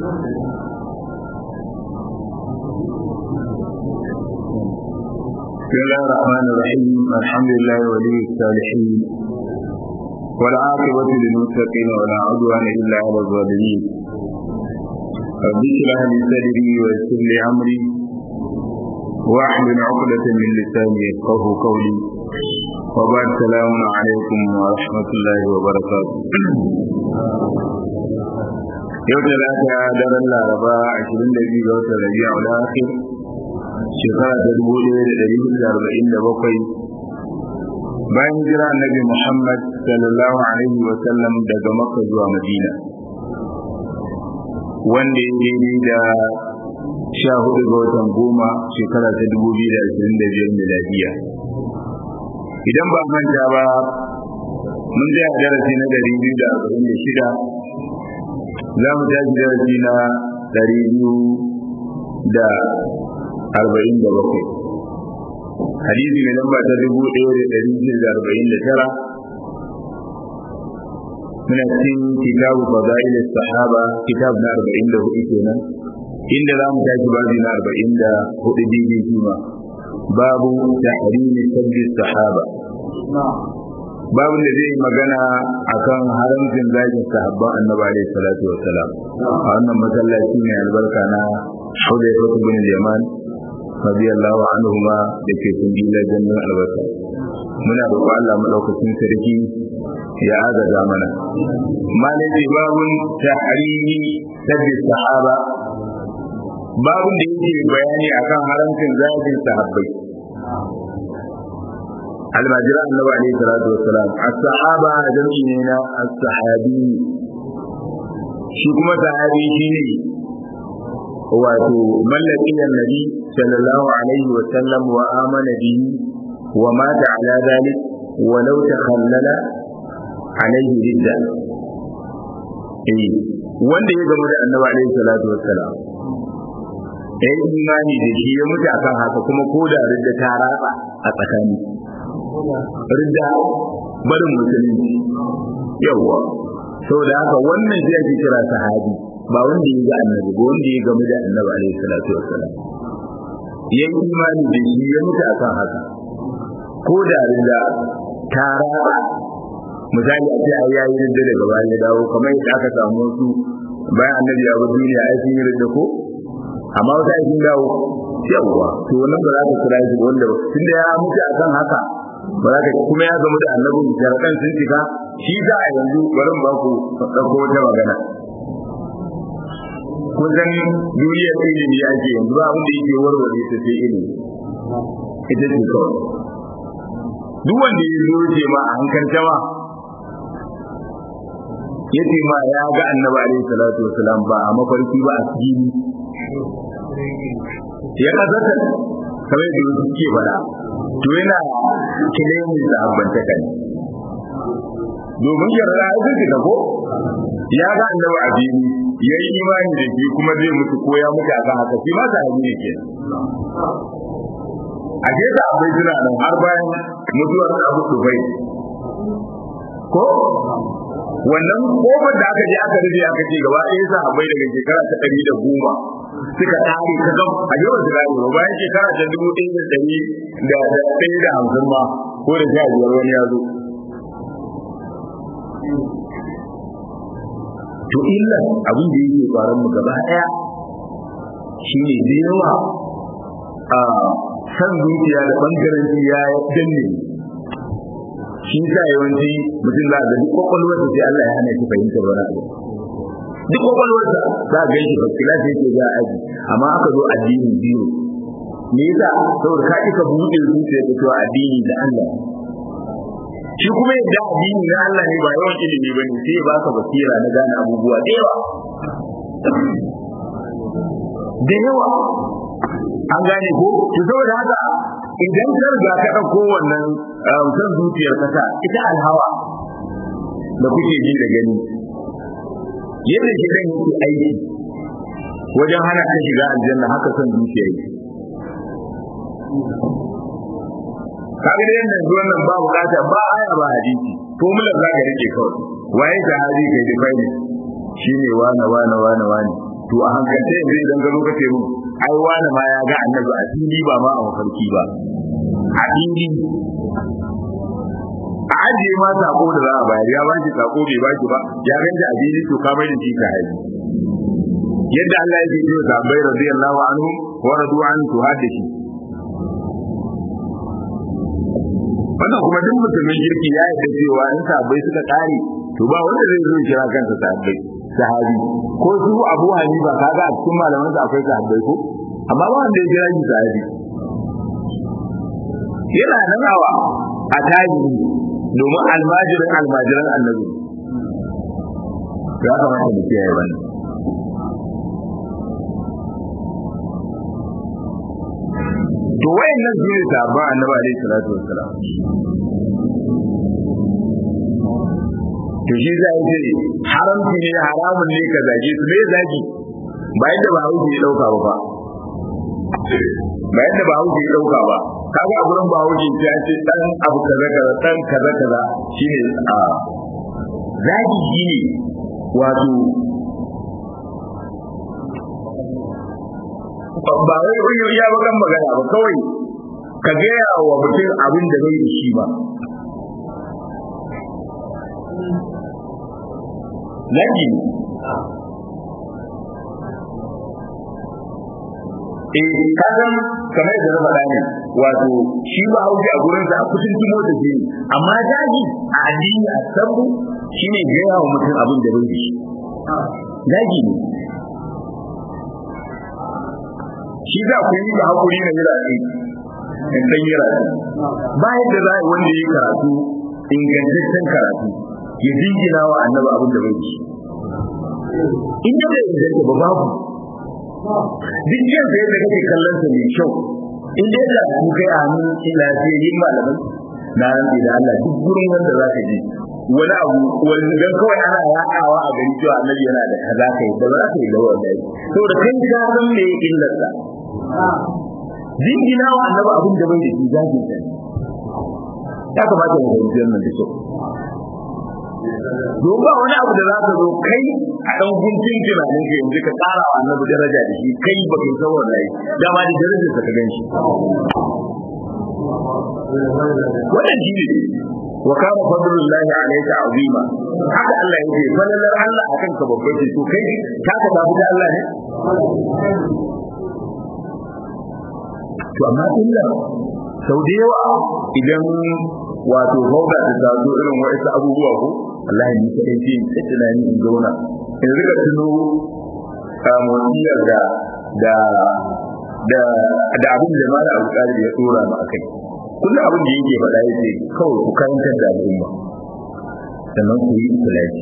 بسم الله الرحمن الرحيم الحمد لله ولي الصالحين والعاقبة للمتقين ولا عدوان إلا على الظالمين رب اشرح لي صدري ويسر لي أمري واحلل عقدة من لساني يفقه قولي وبعد السلام عليكم ورحمة الله وبركاته yau da lata daren laraba 22 ga watan rabi'ul akhir shekara ta dubu ɗaya da ɗari hudu da arba'in da bakwai bayan jira annabi muhammad sallallahu alaihi wa sallam daga makka zuwa madina wanda ya daidai da sha hudu ga watan goma shekara ta dubu biyu da ashirin da biyar miladiya idan ba manta ba mun tsaya darasi na ɗari biyu da arba'in da shida za mu tashi darasi na ɗari biyu da arba'in da bakwai hadisi mai lamba ta dubu ɗaya da ɗari shida da arba'in da tara muna cikin kitabu fadail sahaba kitab na arba'in da hudu kenan inda za mu tashi babi na arba'in da hudu daidai kuma babu tahrimi sabbi sahaba babin da zai magana akan haramcin zagin sahabban annabi alaihi salatu wassalam a wannan masallaci mai albarka na Hudayfa bin Yaman radiyallahu anhuma da ke kungiyar jannin albarka muna roƙo Allah madaukakin sarki ya agaza mana malai babun tahrimi sabbi sahaba babun da yake bayani akan haramcin zagin sahabbai almajira annabi alaihi salatu wassalam as-sahaba jam'i ne na as-sahabi shi kuma sahabi shine wato mallaki annabi sallallahu alaihi wa sallam wa amana bihi wa mata ala dhalik wa law takhallala alaihi ridda eh wanda ya gama da annabi alaihi salatu wassalam ya yi imani da shi ya mutu akan haka kuma ko da ridda ta ratsa a tsakani ridda barin musulunci yawwa saboda haka wannan shi ake kira sahabi ba wanda ya ga annabi ba wanda ya gamu da annabi alaihi salatu wassalam ya yi imani da shi ya mutu akan haka ko da ridda ta raba misali a ce ai ya yi ridda daga bayan ya dawo kamar yadda aka samu wasu bayan annabi ya bar duniya ai sun yi ridda ko amma wata ai sun dawo yawwa to wannan ba za ka kira shi wanda tunda ya mutu akan haka ba za ka kuma ya gamu da annabi sharaɗan sun cika shi za a yanzu barin ba ku ɗauko wata magana kun san duniyar ilimi ake yanzu ba abin da yake warware ta sai ilimi ita ce kawai duk wanda ya zo ce ma a hankalta ma ya ce ma ya ga annabi alaihi salatu wasalam ba a mafarki ba a cikin ya kasata kamar da wasu ke faɗa to yana kilemin da abbantaka ne domin yarda ya zai ka ko ya ga annabi a fili ya yi imani da shi kuma zai mutu ko ya mutu a kan haka shi ma ta hanyar ne ke a ke da abai jira nan har bayan mutuwar abu dubai ko wannan kofar da aka je aka rufe aka ce gaba ɗaya sa abai daga shekara ta ɗari da goma suka tare ka gam a yawan su gane ba bayan shekara ta dubu ɗaya da ɗari da ɗaya da hamsin ma ko da sha biyar wani ya zo to illa abin da yake faran mu gaba daya shine da yawa a san zuciya da bangaren ya danne shi sa yawanci mutum za ga duk kwakwalwarsa sai Allah ya hana shi fahimtar wani abu duk kwakwalwarsa za ga shi fasila sai yake za aji amma aka zo addini biyu me yasa saboda ka kika buɗe zuciya ka cewa addini da Allah shi kuma yadda addini na Allah ne ba yawan ilimi ba ne sai ba ka basira na gane abubuwa da yawa da yawa an gane ko to saboda haka idan ka riga ka ɗauko wannan san zuciyar kasa ita alhawa da kuke ji da gani yadda shi kan yake aiki wajen hana ka shiga aljanna haka san zuciya yake kaga da yanda yanzu wannan ba bukata ba aya ba hadisi formula za ka rike kawai waye sahabi kai define shine wane wane wane wane to a hankalce yanzu idan ka zo ka ce mun ai wani ma ya ga annabi a fili ba ma a mafarki ba a fili a ajiye ma sako da za a bayar ya baki sako bai baki ba ya ganta a fili to ka mai da shi ka haifi yadda Allah ya ce sahabbai radiyallahu anhu wa radu an to hada shi wannan kuma duk musulmin kirki ya yarda cewa in sahabbai suka kare to ba wanda zai zo kira kansa sahabbai sahabi ko su Abu Hanifa kaga a cikin malaman sa akwai sahabbai ko amma ba wanda ya kira shi sahabi yana nan awa a tarihi domin almajirin almajiran annabi ya kamata mu kiyaye wannan to wayannan su ne sahabban annabi alaihi salatu wassalam to shi za a ce haramci ne haramun ne ka zage su me zagi ba yadda ba hauki ya dauka ba ba yadda ba hauki ya dauka ba kaga a gurin ba hauki ya ce dan abu kaza kaza dan kaza kaza shine a zagi shine wato ba wai kun ya bakan magana ba kawai ka gaya wa mutum abin da bai da shi ba Zagi Eh, kasan kamar yadda na faɗa ne, wato shi ba hauki a gurinsa a kusan timo da shi amma zagi a addini a sabu shi ne gaya wa mutum abin da bai da shi. Zagi ne. Shi za ku yi da haƙuri na yira ne, in san yira ne. Ba yadda za a yi wanda ya yi karatu, ingantaccen karatu, ya jingina wa annabi abin da bai da shi. In da bai inganta ba babu, duk yin da yadda kake kallon sa mai kyau in dai da ku kai a hannun lafiyayyen malamai na rantsi da Allah duk gurin wanda za ka je wani abu wani dan kawai ana yaɗawa a gari cewa annabi yana da kaza kai da ba za ka yi da wanda yi saboda kai ka san me illar sa jingina wa annabi abin da bai da shi zagin sa ya kamata mu fahimci wannan da kyau don ba wani abu da za ka zo kai a ɗan guntun tunanin ka yanzu ka tsara wa annabi daraja da shi kai ba kai san wallahi dama da darajar sa ka gan shi wannan shi ne wa kana fadlullahi alayka azima haka Allah yake falalar Allah akan ka babbar ce to kai ta ka tafi da Allah ne to amma illa sau da yawa idan wato fauda ta taso irin wa'isa abubuwa ko Allah ni kadai ce in tunani in zauna in rika tuno wasiyar da da da da abin da mala abu tsari ya tsora mu akai kullum abin da yake faɗa yace kawai ku karantar da al'umma sannan ku yi ikhlasi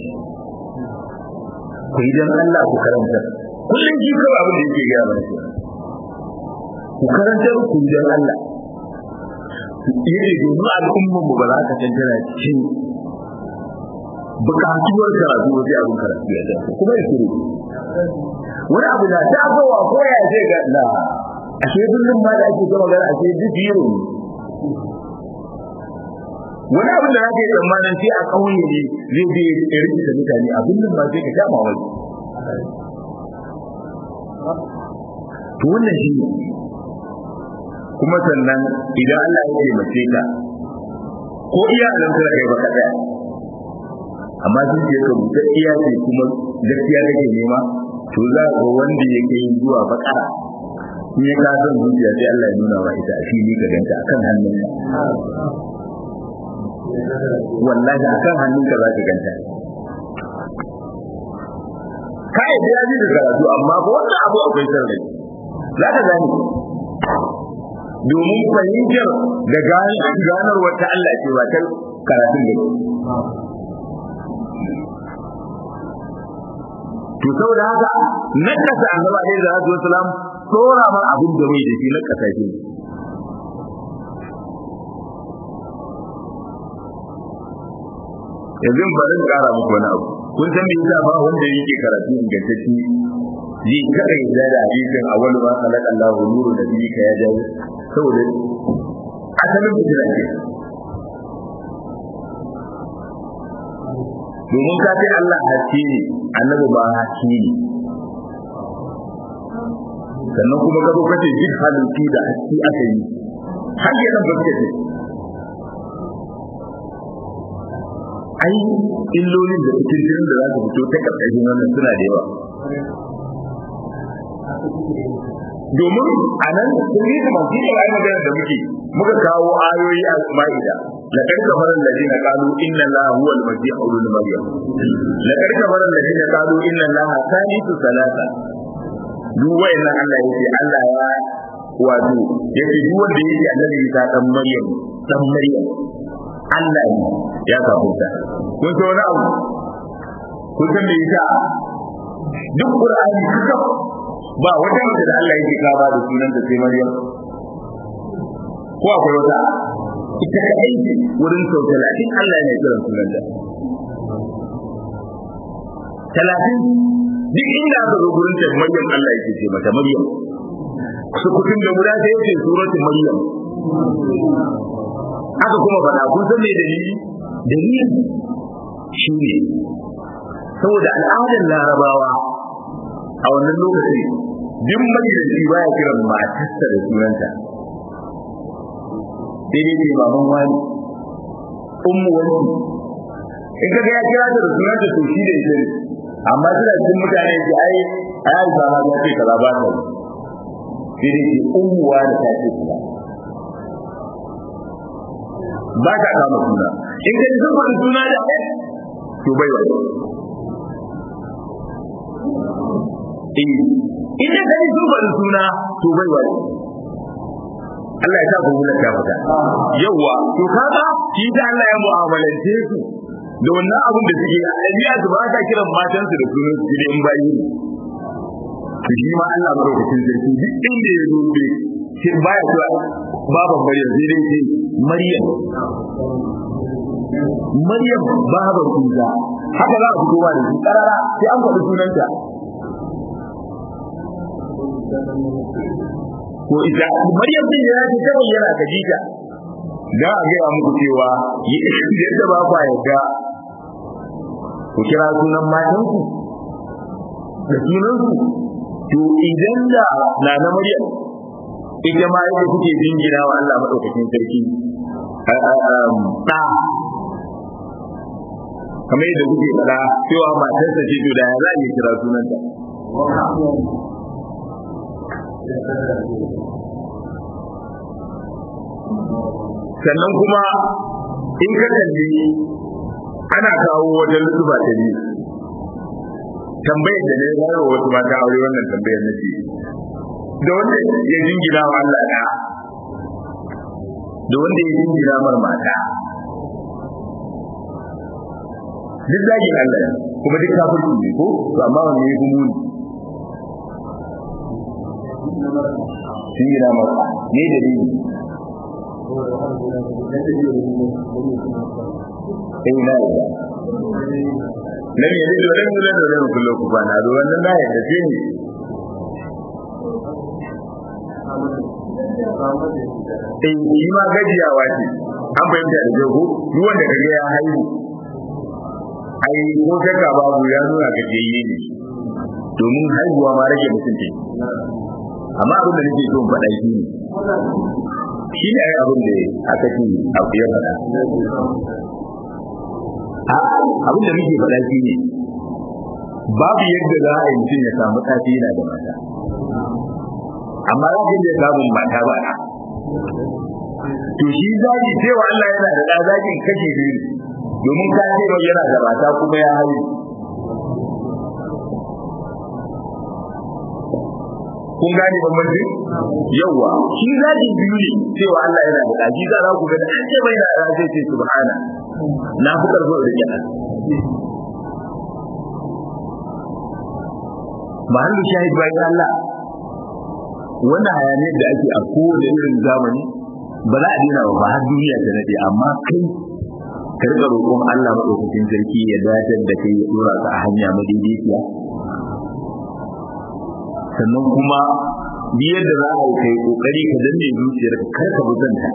ku yi dan Allah ku karanta kullum shi kawai abin da yake gaya mana shi ku karantar ku yi dan Allah yace domin al'umman mu ba za ka tantana cikin bukatuwar karatu wajen abin karatu ya dace kuma ya shiru wani abu da ta abuwa ko ya ce ga na ashe kullum ma da ake gama gara ashe duk yiro wani abu da ake tsammanin sai a kauye ne zai je ya rikita mutane abin nan ba sai ka sha mawai to wannan shi ne kuma sannan idan Allah ya taimake ka ko iya alamtar kai baka daya amma sun ce ka buta iya ce kuma gaskiya kake nema to za ga wanda ya kai zuwa bakara in ya ka son zuciya sai Allah ya nuna wa ita a fili ka ganta akan hannunka wallahi akan hannunka za ka ganta kai da yaji da karatu amma ko wannan abu akwai sarrai za ka gani domin fahimtar da ganar wata Allah ce ba ta karatun da to saboda haka nakasa annabi alaihi salatu wasalam tsora ma abin da bai da shi nakasa shi yanzu bari kara muku wani abu kun san me yasa ba wanda yake karatu ingantacce zai kada ya da hadisin awwalu ma khalaqa Allahu nuru nabiyika ya jawo saboda asalin fitina ce domin ka ce Allah haske ne annabi ba haske ne sannan kuma ka zo ka ce duk halittu da haske aka yi har yana ba ce ai illolin da fitin da za su fito ta karkashin wannan suna da yawa domin a nan sun yi kuma shi ne ai magana da muke muka kawo ayoyi a ma'ida laqad kafara alladhina qalu inna allaha huwa al-masih ibn maryam laqad kafara alladhina qalu inna allaha thalithu thalatha duk wayannan Allah yake Allah ya wato yake duk wanda yake annabi Isa dan Maryam dan Maryam Allah ne ya kafuta kun san wani abu kun san me yasa duk Qur'ani kuka ba wata mace da Allah yake kaba da sunan da sai Maryam ko akwai wata ita ka aiki wurin sau talatin Allah ne kiran sunan da talatin duk inda aka zo gurin ta Maryam Allah yake ce mata Maryam su kutun da guda sai yake suratul Maryam aka kuma faɗa kun san me dalili dalili shi ne saboda al'adar larabawa a wannan lokaci duk magidanci baya kiran matarsa da sunanta sai dai ce baban wani ummu wani in ka ga ya kira ta da sunanta to shi da ita ne amma suna cikin mutane ce ai ai ba ma ta ce kaza ba ta sai dai ce ummu wani ta ce kaza ba ta kama suna in ka ji sun faɗi suna da to bai wani ina da ni sun faɗi suna to bai wani Allah ya sa ku hula ta fita yawa to kaga shi da Allah ya mu'amalance su da wannan abin da suke ɗabi'a su ba ta kiran matansu da sunan su in bayi ne to shi ma Allah madaukakin sarki duk inda ya zo bai shi baya cewa baban Maryam sai dai ce Maryam Maryam baban Isa haka za a fito ba da shi karara sai an faɗi sunanta ko ita Maryam din ya ce ta bayyana Khadija da a ga muku cewa yadda ba ku yarda ku kira sunan matanku da sunansu to idan da na na Maryam ita ma yadda kuke jingina wa Allah madaukakin sarki da kamar yadda kuke fada cewa matarsa ce to da ya za a iya kira sunanta sannan kuma in ka kalli ana kawo wajen lutuba ta biyu tambayar da ne ya wa wasu mata aure wannan tambayar na ce da wanda ya jingina wa Allah da da wanda ya jingina mar mata duk zagin Allah ne kuma duk kafirci ne ko to amma wanda ya fi muni jingina mar ne dalili in na yi lam yalid wa lam yulad wa lam yakul lahu kufuwan ahad wannan na yadda ce ne eh shi ma gajiyawa ce an fahimta da jago duk wanda kaga ya haihu ai ko shakka babu ya nuna gajiyayye ne domin haihuwa ma rage mutunci amma abin da nake so in faɗa shi ne shi ne abin da aka ce abu ya faɗa abin da muke faɗa shi ne babu yadda za a yi mutum ya samu tafi yana da mata amma za ka iya samun mata ba na to shi zaki cewa Allah yana da ɗa zakin kashe biyu domin ka ce mai yana da mata kuma ya haihu kun gane bambanci yawa shi zaki biyu ne cewa Allah yana da ɗa shi za ku ga da an ce mai da ɗa zai ce subhana na fi karfin da kenan mahallu shahid bayan Allah wannan hayaniyar da ake a kowane irin zamani ba za a dina ba ba har duniya ta nade amma kai ka riga roƙon Allah madaukakin sarki ya dace da kai ya dora ka a hanya madaidaiciya sannan kuma biyar da za a yi kai kokari ka danne zuciyar ka kar ka buzanta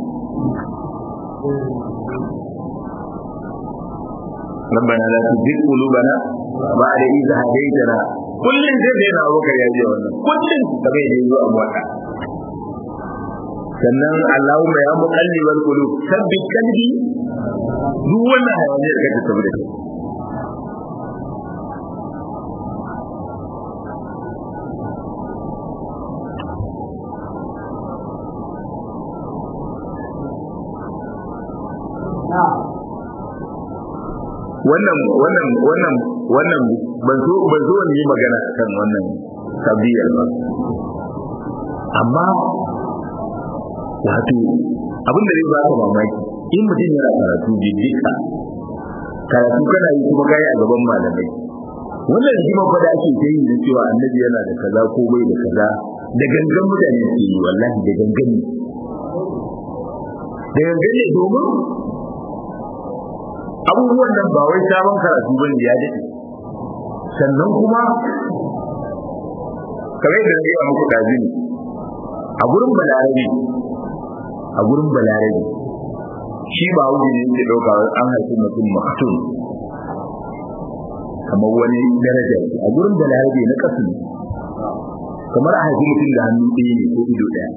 ربنا لا تزغ قلوبنا بعد إذ هديتنا kullum zai da yana abubakar ya je wannan kullum da bai je zuwa mota sannan Allahumma ya muqallibal qulub sabbit qalbi duk wannan hayaniyar da kake tabbata da wannan wannan wannan wannan ban so ban so ni magana kan wannan tabiyar ba amma wato abin da zai ba ka mamaki in mutum yana karatu jijjika karatu kana yi kuma kai a gaban malamai wannan rigima fa da ake yi da cewa annabi yana da kaza ko bai da kaza da gangan mutane ke yi wallahi da gangan ne da gangan ne domin abubuwan nan ba wai sabon karatu bane ya daɗe sannan kuma kamar da zai muku ɗazi ne a gurin balarabe a gurin balarabe shi ba wuce ne yake ɗauka an haifi mutum maktum kamar wani daraja a gurin balarabe na ƙasa ne kamar a haifi mutum da hannu ɗaya ne ko ido ɗaya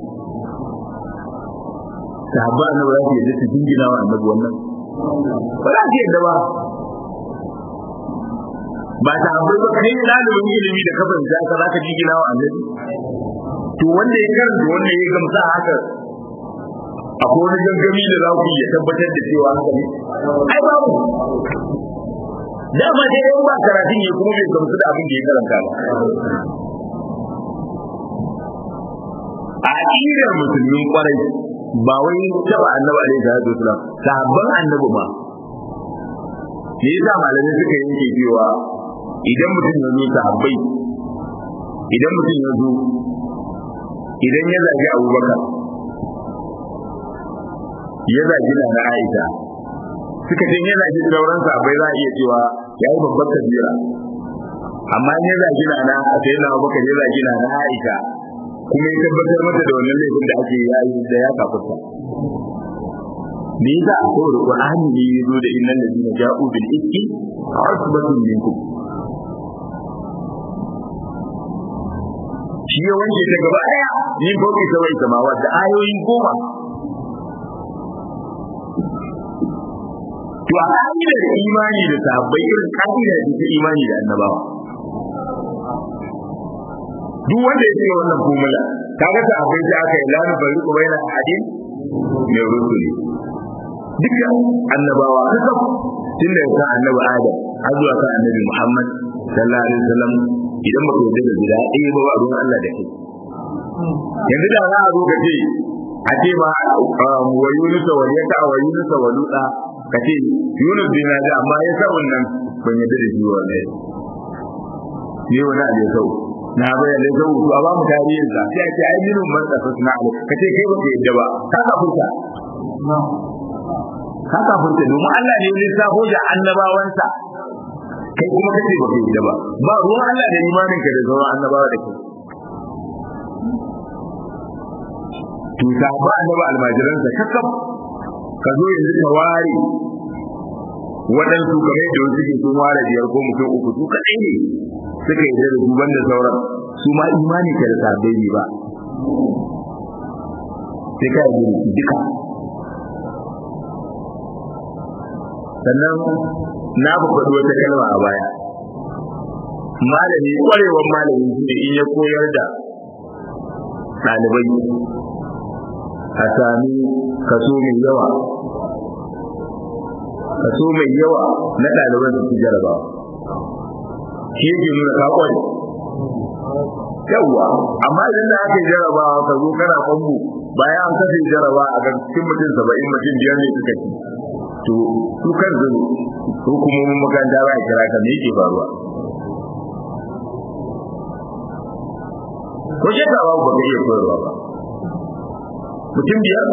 sahabba annabi za su yadda su jingina wa annabi wannan ba za su yadda ba ba ta abu ba kai ɗalibin ilimi da kafin da aka za ka jingina wa annabi to wanda ya karanta wanda ya gamsa haka akwai wani gangami da za ku ya tabbatar da cewa haka ne ai babu dama dai yan ba karatun ya kuma bai gamsu da abin da ya karanta ba a aƙidar musulmin kwarai ba wai taba annabi alaihi salatu wasalam sahabban annabi ma me yasa malamai suka yanke cewa idan mutum ya zo sahabbai idan mutum ya zo idan ya zagi abubakar ya zagi na aisha suka ce ya zagi sauran sahabbai za a iya cewa ya yi babbar kabira amma ya zagi na na sai na abubakar ya zagi na aisha kuma ya tabbatar mata da wannan laifin da ake yayi da ya kafarta me yasa saboda qur'ani ne ya zo da innal ladina ja'u bil ikki asbatun minkum shi ya wanke ta gaba daya ni boki ta wai samawa da ayoyin goma to a ka'idar imani da sahabbai irin ka'ida ce ta imani da annabawa duk wanda ya cika wannan formula kaga ta akwai sai aka yi lanu bari ku bayyana hadin mai rusuli duka annabawa kaka tun da kan annabi adam har zuwa kan annabi muhammad sallallahu alaihi wasallam idan baka yarda da gida ɗaya ba ba ruwan Allah da kai yanzu da za a zo ka ce a ce ma wa yunus wa yaka wa yunus wa luda ka ce yunus bin na da amma ya sa wannan ban yarda da shi wallahi ne wani abu ya sau na bayyana da sau a ba mu tarihin sa sai a ce ai minun man tsasa suna ala ka ce kai baka yadda ba ka kafurta ka kafurta domin Allah ne ya safo da annabawansa kai kuma ka ce baka yadda ba ba ruwan Allah da imanin ka da sauran annabawa da kai to ta ba annaba almajiransa kakkaf ka zo yanzu ka ware waɗansu kamar yadda wasu ke sun ware biyar ko mutum uku su kaɗai ne suka yi da su banda sauran su ma imani ka da sabai ne ba sai ka yi duka sannan na faɗi wata kalma a baya malami ƙwarewar malami shi ne in ya koyar da ɗalibai a sami kaso mai yawa kaso mai yawa na ɗaliban su jarabawa shi yake nuna ka kware yawwa amma idan da aka yi jarabawa ka zo kana kwambo bayan an kashe jaraba a kan cikin mutum saba'in mutum biyar ne suka ci to su kan zo hukumomin makaranta ba a kira ka me yake faruwa ko shekara ba ba ka iya koyarwa ba mutum biyar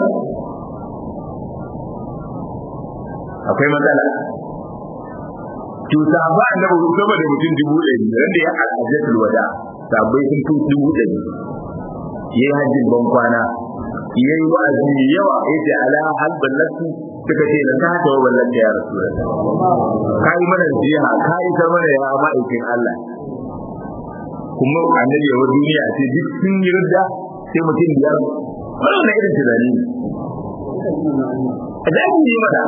akwai matsala to sahaba annabi sama da mutum dubu ɗari wanda ya al'ajatul wada sabai sun fi dubu ɗari ya yi hajjin ban kwana ya yi wa'azi mai yawa ya ce ala hal ballatu suka ce na ta ta ballata ya rasu ka yi mana jiha ka yi ta mana ya ma'aikin Allah kuma annabi ya wani duniya ce duk sun yi rudda sai mutum biyar wannan na irin tunani ne da ake yi mata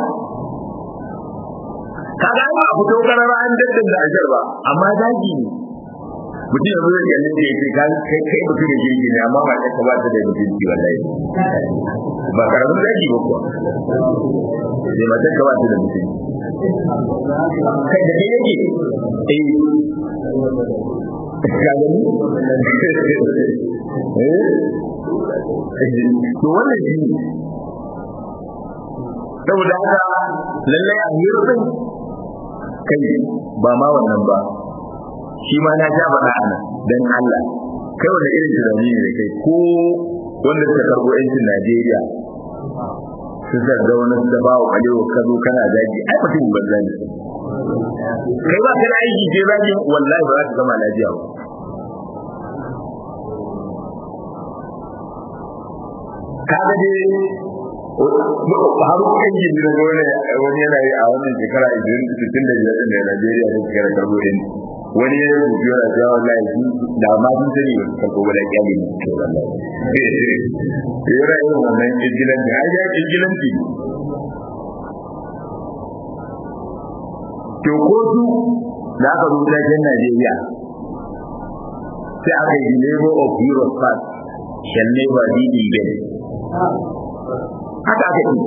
kaga ba a fito karara an daddan da ajar ba amma daji ne mutum yanzu zai kalli da yake kai kai mutum da jirgi ne amma ba ka ba ta da mutunci wallahi ba karamin daji ba kuwa sai mata ka ba ta da mutunci kai da kai yake eh ka gani eh to wannan shi saboda haka lallai a hirin kai ba ma wannan ba shi ma na ja faɗa ana dan Allah kai wanda irin tunani ne da kai ko wanda suka karɓo yancin Najeriya su zarga wani su ba wa kalewa ka zo kana zagi ai mutum ban zagi kai ba ka da aiki je zagi wallahi ba za ka gama lafiya ba kaga dai har kan yi da wani wani yana yi a wannan shekara 65 da Najeriya da shekara karbo din wani ya rubuta yana cewa wallahi shi da ma sun sani ba karbo ba da kyali ne to wallahi yana yin wannan ijilanci ai ya ijilanci to ko su da aka rubuta cikin Najeriya sai aka yi labor of Europe fast shall never be again haka aka yi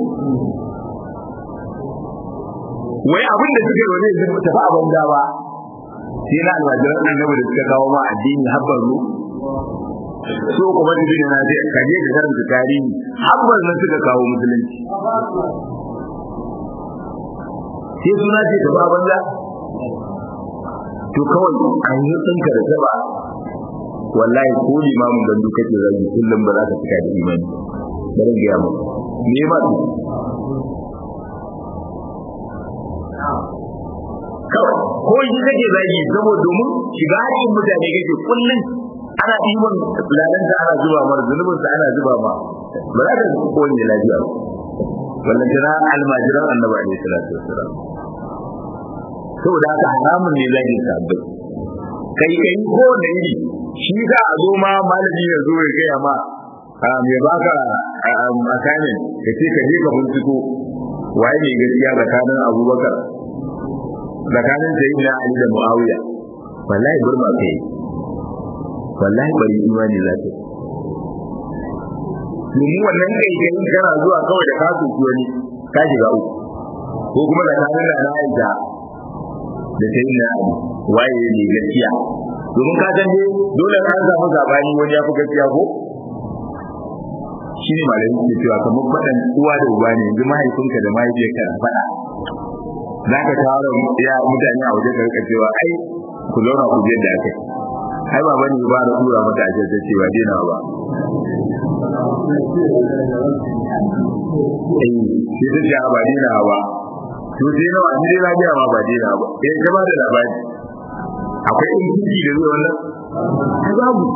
wai abin da suke wani yanzu tafi a banza ba sai na almajiran annabi da suka kawo ma addini habbar mu so kuma da bin na sai ka je ka karanta tarihi habbar na suka kawo musulunci sai suna ce tafi a banza to kawai an yi tsinka da saba wallahi ko limamin gandu kake zagi kullum ba za ka cika da imani bari gaya mu me ba su kawai ko shi kake zagi saboda domin shiga haƙin mutane kake kullum ana ɗiban lalanta ana zuba mar zunubin sa ana zuba ma ba za ka ko wani lafiya wannan jira almajiran annabi alaihi salatu wassalam saboda haka haramun ne zagin sabbai kai kai ko da yi shi za a zo ma malami ya zo ya gaya ma mai baka assignment ka ce ka je ka binciko waye ne gaskiya tsakanin abubakar tsakanin sayyidina ali da muawiya wallahi burma kai wallahi bari imani za ta domin wannan kai kai kana zuwa kawai da ka soki wani ka shiga uku ko kuma tsakanin da na aisha da sayyidina ali waye ne gaskiya domin ka san dai dole ka samu zabani wani ya fi gaskiya ko shi ne malamin ke cewa kamar faɗan uwa da uba ne yanzu mahaifinka da mahaifiyarka na faɗa za ka tara ya mutane a waje ka cewa ai ku zauna ku je da aka ai ba bane ba da tura mata a jirgin cewa dena ba eh shi ta ce ba dena ba to sai nawa ni dai na ga ma ba dena ba eh ka ba da labari akwai injiji da zuwa wannan babu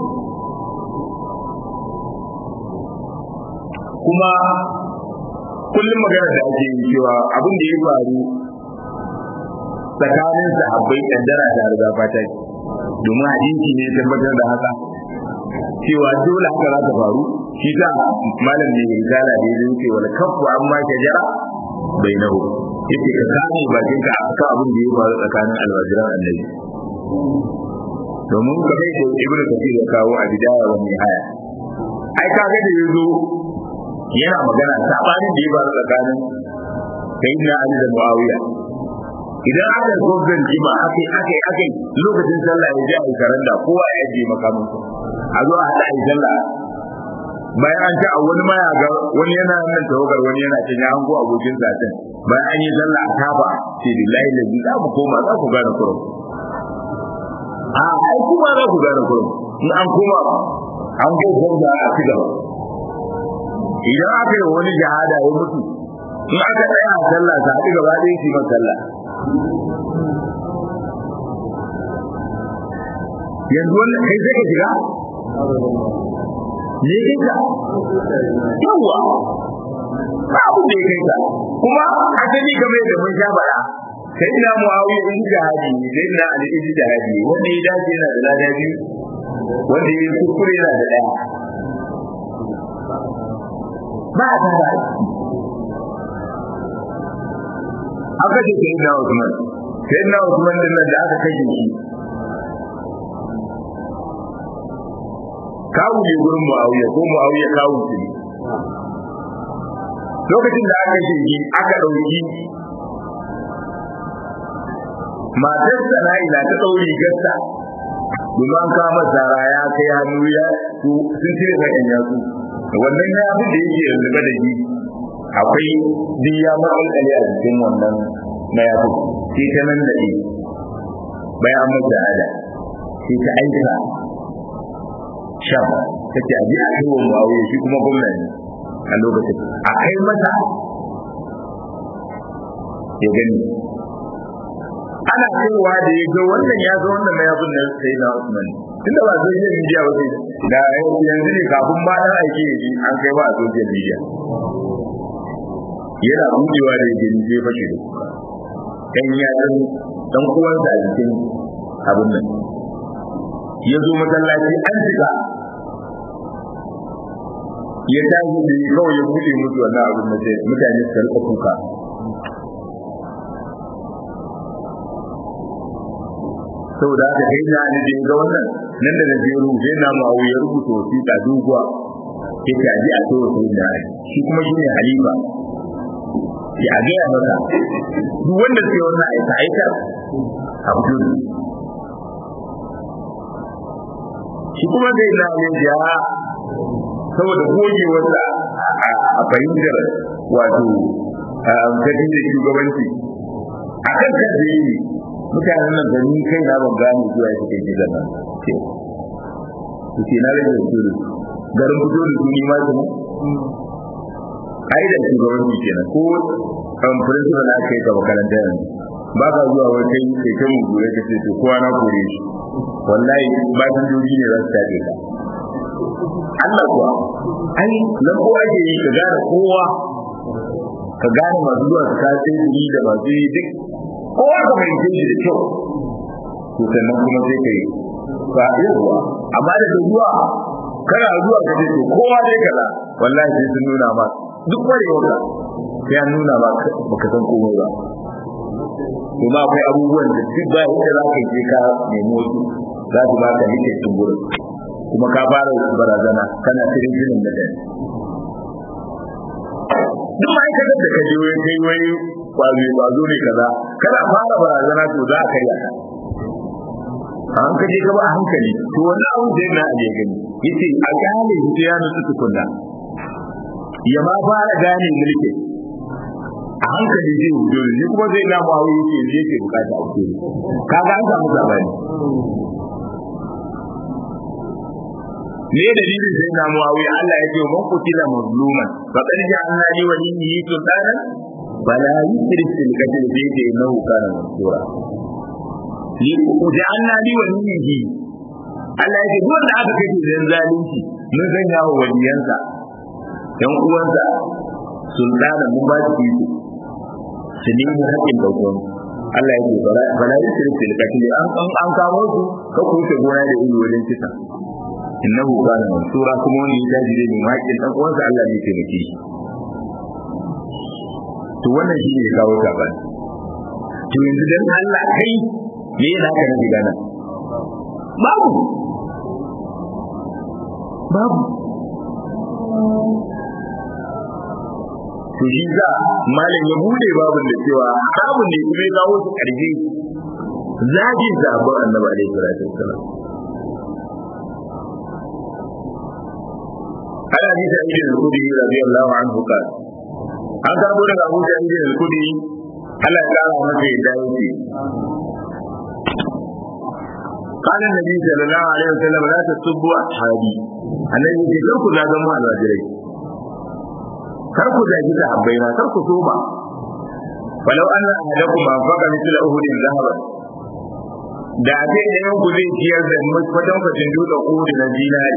kuma kullum magana da ake yi cewa abin da ya faru tsakanin sahabbai kaddara da riga fata domin hadisi ne tabbatar da haka cewa dole haka za ta faru shi ta malam ne mai zala da ya ce wal kafu amma shajara bai nahu yace ka kame bakin ka akan abin da ya faru tsakanin alwajiran annabi domin ka kai da ibnu kathir ya kawo a bidaya wa nihaya ai kaga da yazo yana magana sabanin da ya faru tsakanin sayyidina ali da muawiya idan aka zo zan ji ba akai akai akai lokacin sallah ya ji a karanda kowa ya je makamin a zo a hada a sallah bayan an ci a wani ma ya ga wani yana nan tawagar wani yana cin ya hango abokin satin bayan an yi sallah a tafa ce billahi lazi za mu koma za ku gane kurum a ai kuma za ku gane kurum in an koma an go gwamna a ci gaba idan aka yi wani jihada ya mutu in aka tsaya a sallah sa haɗu gaba ɗaya shi man sallah yanzu wannan kai sai ka shiga ne kai ka yawa ba abu da ya kai ka kuma asali game da mun sha bara sai ina muawiya in jihadi ne sai ina ali in jihadi wanda ya dace yana da lada biyu wanda ya kuskure yana da ɗaya ba a tara aka ce sai na Usman sai na Usman din nan da aka kashe shi kawu ne gurin Muawiya ko Muawiya kawu ne lokacin da aka kashe shi aka dauki matar sana'ila ta ɗauri gasta domin an kama zara ya kai hannu ya su sun cire sakin yatsu wannan ya fi da yake yanzu da shi akwai duk ya matsalkale a jikin wannan mayafin sai ta nan da ɗi bayan an mata ada sai ta aika sham ta ce a ji a kai wa muawiya shi kuma gwamna ne a lokacin a kai mata ya gani ana kaiwa da ya ga wannan ya ga wannan mayafin na sai na Usman tunda ba zai yin media ba sai da yanzu ne kafin ma dan aike ya ji an kai ba a social media yana budewa da yake ni sai fashe da kuka dan ya san dan uwansa a cikin abin nan ya zo masallaci an shiga ya tashi da kawai ya bude musu wannan abin da sai mutane su rika kuka saboda haka kai na ni da ga wannan nan da naje rubuce na mu ya rubuta wasiƙa doguwa yake aje a tsoro sai da shi kuma shine halifa ya ga maka duk wanda sai wannan aika aika a fito shi kuma zai na yin ja saboda gogewarsa a fahimtar wato gadi da shugabanci a kan kan da yi mutanen nan da ni kai na ban gane zuwa suke gida nan ce su ce na rage su da garin fito da su ni ma su ai da shugabanci kenan ko kan principal na kai ka makaranta yanzu ba ka zuwa wai kai kai kai mu gure ka ce to kowa na kore shi wallahi ba sun joji ne za su tabe ka Allah kuwa ai nan ko ake yi ka gane kowa ka gane masu zuwa su kace ni da masu yi duk kowa ka mai shi da kyau to sannan kuma sai kai ba yawa amma da zuwa kana zuwa ka ce to kowa dai kaza wallahi sai sun nuna ma duk kwarewa ka sai an nuna ma baka san komai ba kuma akwai abubuwan da duk ba inda za ka je ka nemi wasu za su baka nike cin gurin kuma ka fara barazana kana cikin jinin da kai duk ma'aikatar da ka je wai kai wai kwazo kwazo ne kaza kana fara barazana to za ka yi a an kaje ka ba a hankali to wani abu da yana a gani yace a gane shi ya nutsu tukunna ya ma fara gane mulki a hankali zai wuce ne kuma zai na mu hawo yake zai ke bukata a ce kaga an samu sabani ne dalilin sai na mu hawo Allah ya ce man kutila mazluman fa qad ja'alna li waliyyi sultana fala yusrif fil qatl bi yadihi innahu kana mansura li ja'alna li waliyyi Allah ya ce duk wanda aka kace da zalunci mun sanya wa waliyansa yan uwansa sultana mun ba shi iko su nemi haƙƙin daukan Allah ya ce bala yi shirin fil katili an an kamo su ka kuce gona da iri wajen kisa innahu kana mansura kuma wani ya tashi zai nemi haƙƙin dan uwansa Allah ne ke miki to wannan shi ne kawo sabani to yanzu dan Allah kai me yana ka nufi gana babu babu to shi za malam ya bude babin da cewa haramun ne kuma ya kawo su karfi zagin sabon annabi alaihi salatu wassalam ana ji da ibn al-kudi radiyallahu anhu ka an karbo daga Abu Sa'id al-Kudi Allah ya kara masa yadda yake قال النبي صلى الله عليه وسلم لا تسبوا اصحابي annabi ya ce ku zagan mu alwajirai kar ku zagi da habbaina kar ku soba walau anna ahadakum anfaqa mithla uhudin dhahaba da ce da yan ku zai ciyar da kwatan kwatan dutse uhudu na dinari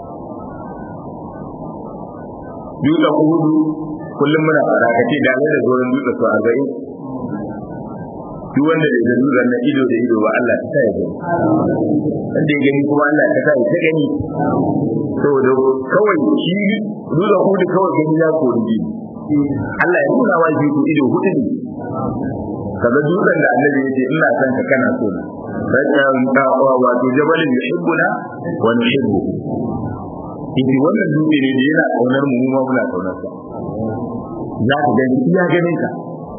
dutse uhudu kullum muna fara kace da ne da zoren dutse su arba'in duk wanda da zan nuna na ido da ido ba Allah ta ya gani wanda ya gani kuma Allah ta ya ta gani saboda kawai shi nuna hudu kawai gani ya kori Allah ya nuna wa shi ido hudu ne kaga dutsen da annabi ya ce ina son ka kana so na rajan dawa wato jabalin yuhibbuna wa nuhibbu Ibi wannan dutse ne da yana kaunar mu mu ma muna kaunar sa za ka gani iya ganin ka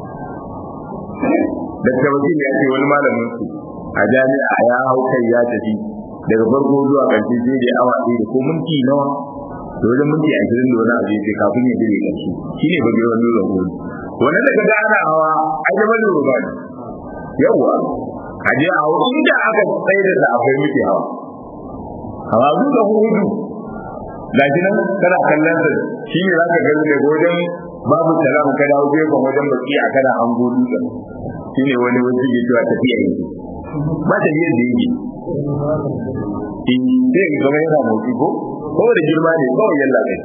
da tabbatin ya ce wani malamin su a jami'a ya hau kai ya tafi daga farko zuwa ƙarshe sai da awa ɗaya da ko minti nawa da wajen minti ashirin da wani abu ya kafin ya dire ƙarshe shi ne ba girman dutsen gobe wannan daga da ana hawa a jama'a da ba ne yawwa a je a hau inda aka tsaye da akwai muke hawa hawa dutsen hudu gashi nan kana kallon sa shi ne zaka gani ne wajen babu salam ka dawo gefen wajen baki a kana an gudu da shi ne wani wani ke cewa tafiya yake ba ta yi da yake in sai ga gaba yana motsi ko ko da girma ne kawai yalla kai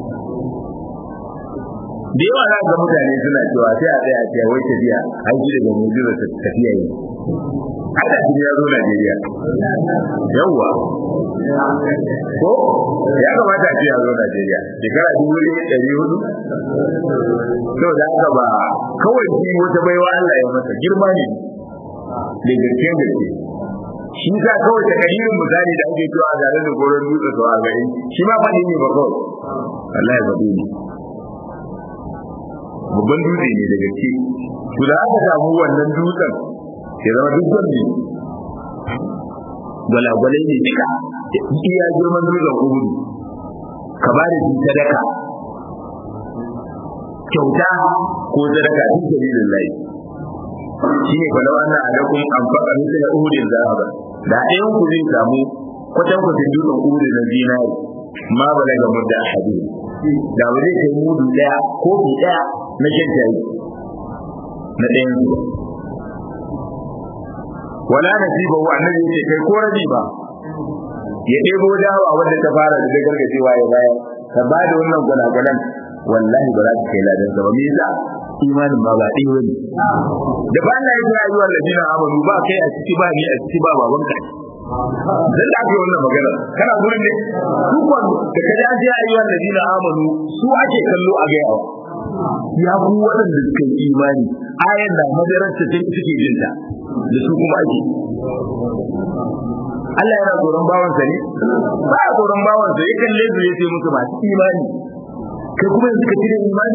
da yawa za ga mutane suna cewa sai a tsaya a ce wai tafiya an ji daga mujiza tafiya yi hada shi ya zo Najeriya yawwa ko ya kamata a ce ya zo Najeriya shekara dubu ɗaya ɗari hudu to da haka ba kawai shi wata baiwa Allah ya masa girma ne da gaskiyar gaske shi sa kawai da kalilin misali da ake cewa a zare da goron dutse sau a gari shi ma faɗi ne ba kawai Allah ya faɗi ne babban dutse ne da gaske to da aka samu wannan dutsen ya zama duk ne gwalagwalai ne duka iya girman dutsen uhudu ka ba da shi sadaka kyauta ko sadaka duk dalilin lai shi ne fa lawan nan da kun amfaka musu da uhudin zahaba da ɗayan ku zai samu kwatan kwatan dutsen uhudu na zinari ma ba daga mudda ahadi da ba zai kai mudu ɗaya ko fi ɗaya na shan tayi na ɗayan su wala nasiba wa annabi yace kai ko rabi ba ya ɗebo dawa wanda ta fara da gargajewa ya bayar ka ba da wannan gwanagwanan wallahi ba za ka kai ladan sa ba me yasa imanin ba ba ɗaya bane da ba Allah ya kira ayyuhal ladina amanu ba kai a ciki ba ni a ciki ba baban ka dan da ake wannan magana kana gurin ne duk wanda da kaji an ce ayyuhal ladina amanu su ake kallo a gaya ya ku waɗanda suka yi imani ayan da madararsa suke jinta da su kuma ake Allah yana tsoron bawansa ne ba a tsoron bawansa ya kalle su ya ce musu masu imani kai kuma yanzu ka cire imani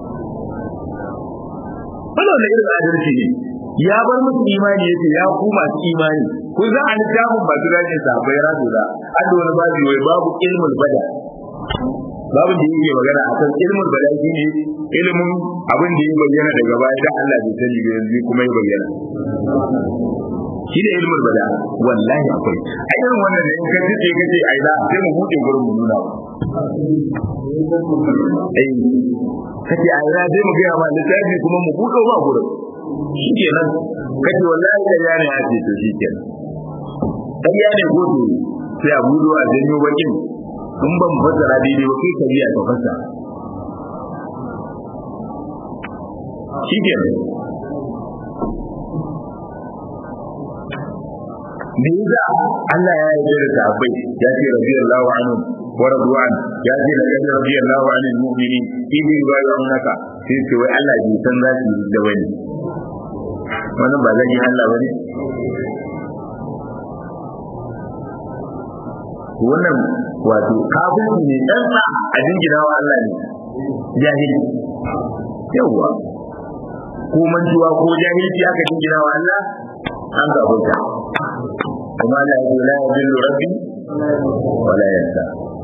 wannan wanda irin adalci ne ya bar musu imani ya ce ya ku masu imani kun za a littafin masu rajin sabai rado da an da wani babu wai babu ilmul bada babu da yake magana a kan ilmul bada shi ne ilimin abin da ya bayyana daga baya da Allah bai sani ba yanzu kuma ya bayyana shi ne ilmul bada wallahi akwai a irin wannan da in ka tsaye ka ce ai da sai mu buɗe gurin mu nuna ai kace ai da sai mu ga ma littafi kuma mu buɗe ma gurin shi kenan kace wallahi da yana ya ce to shi kenan dan ya ne godo sai a buɗo a janyo bakin in ban fassara daidai ba kai ka biya ka fassara shi kenan me yasa Allah ya yarda da sahabbai ya ce radiyallahu anhu wa radwan ya ce laqad radiyallahu anil mu'minin idh yubayyi'unaka sai ce wai Allah bai san za su da wani wannan ba zan yi Allah bane wannan wato kafirci ne dan sa a jingina wa Allah ne jahili yawa ko mantuwa ko jahilci aka jingina wa Allah an ga abota kuma la yaqulu la yadillu rabbi wa la yansa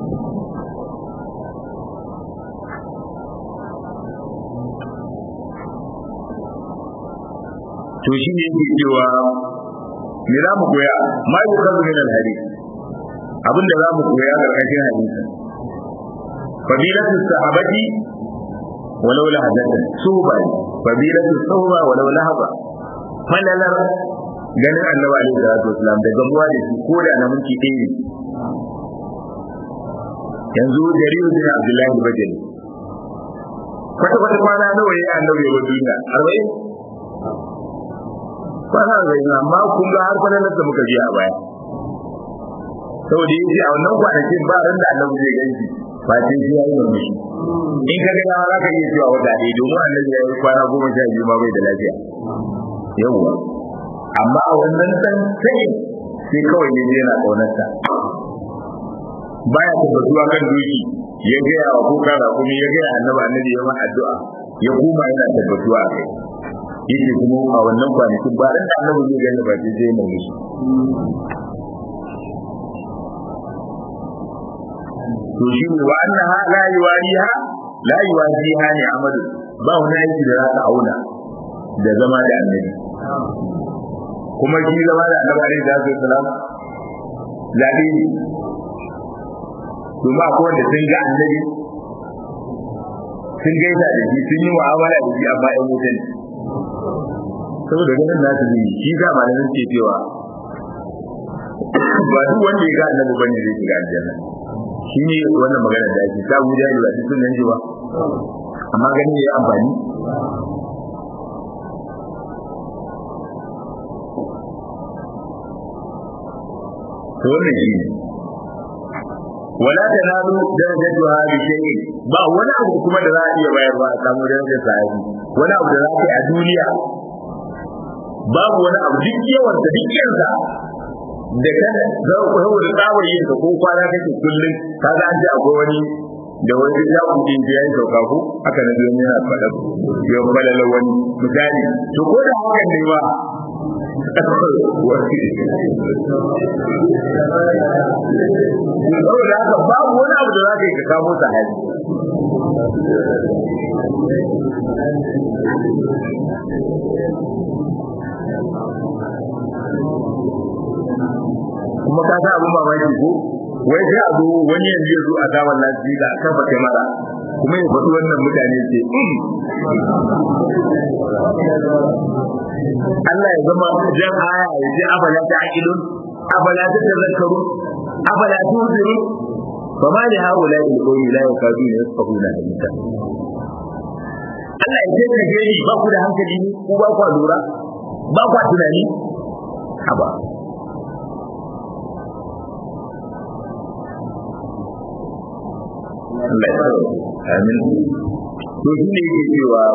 to shi ne yake cewa me za mu koya ma yi kazu min al-hadith abinda za mu koya karkashin hadisi fadilatu sahabati walau lahadatan suba fadilatu suba walau lahaba falalar ganin annabi alaihi salatu wasalam da gamuwa da shi ko da na minti ɗaya ne yanzu jariru bin abdullahi bajali kwata kwata kwana nawa ya annabi ya duniya arba'in kwana arba'in amma kun ga har kwanan da muka biya a baya saboda yace a wannan kwanakin ba ran da annabi zai ganshi ba sai shi yayi murmushi in ka ga za ka iya cewa wata ɗaya domin annabi ya yi kwana goma sha biyu ma bai da lafiya yawwa amma a wannan san sai sai kawai ya je yana ƙaunarsa baya tabbatuwa kan doki ya gaya wa kuka da kuma ya gaya annabi annabi ya ma addu'a ya kuma yana tabbatuwa a kai yake kuma a wannan kwanakin ba ran da annabi zai gani ba sai sai mai musu to shi ne wa annaha la yuwariha la yuwaziha ni amadu ba wani aiki da za ka auna da zama da annabi kuma shi zama da annabi alaihi salatu wasalam zaɓe ne domin akwai wanda sun ga annabi sun gaisa da shi sun yi mu'amala da shi amma ƴan wutan saboda ganin nasu ne shi ga malamin ke cewa ba duk wanda ya ga annabi bane zai shiga aljanna shi ne wannan magana da ake samu da ba duk sun nan ba amma ganin ya amfani to wannan shi ne wala tanalu darajatuha bi shay'in ba wani abu kuma da za a iya bayarwa a samu darajar sahabi wani abu da za ka yi a duniya babu wani abu duk yawan da duk yansa da kan za ku hawo da tsawar yin ko kwana kake kullum kaga an ji akwai wani da wani ya kudin da yayi sauka ko haka na zo yana faɗa ya falala wani misali to ko da hakan ne ba saboda haka babu wani abu da za ka yi ka kamo sahabi kuma ka sa abin mamaki ko wai sai a zo wani yanzu ya zo a gaban lafiya da aka fata mara kuma ya faɗi wannan mutane ce Allah ya zama jan aya ya ce abala ta aqilun abala ta tazakkaru abala ta uziru fa ma li haula il qawmi la yakaduna yafqahuna haditha Allah ya ce ka gani ba ku da hankali ne ku ba ku lura ba ku tunani haba Allah ya tsaro amin to shi ne yake cewa